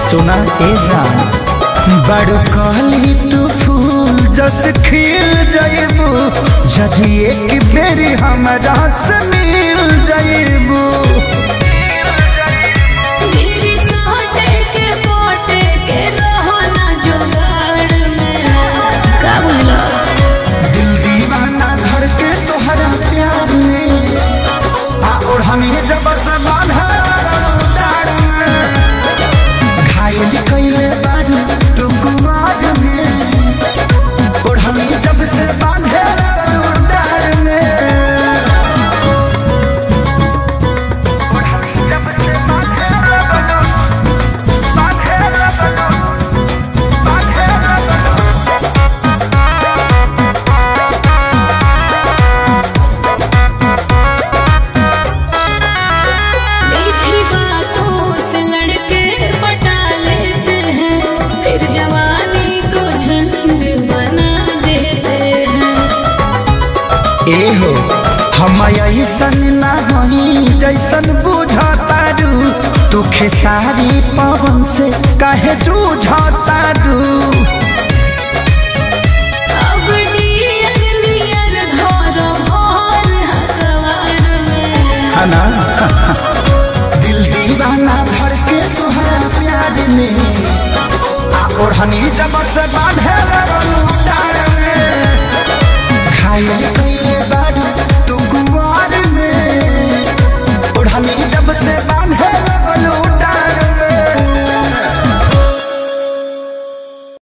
सुना ए जान बड़ कहली तू फूल जस खिल जाइबू जदि एक बेरी हमरा से मिल जाइबू मेरी सोटे के पोटे के रहो ना जुगाड़ में का बोलो दिल दीवाना धर के तोहरा प्यार में आ और हमें जब से बांधा डार में घायल कइले बारू तू कुमार में और हमें जब से बांधे डार में और हमें जब से बांधे बांधे बांधे मीठी बातों से लड़के पटा लेते हैं फिर जवानी को झंड बना देते हैं ए हो हम ऐसन ना हई जैसन बुझतारू तू खेसारी पवन से काहे जूझतारू अब डियर नियर घर भर हकवार में हना दिल दीवाना भर के तुहरा प्यार में आ ओढ़नी जब से बांधे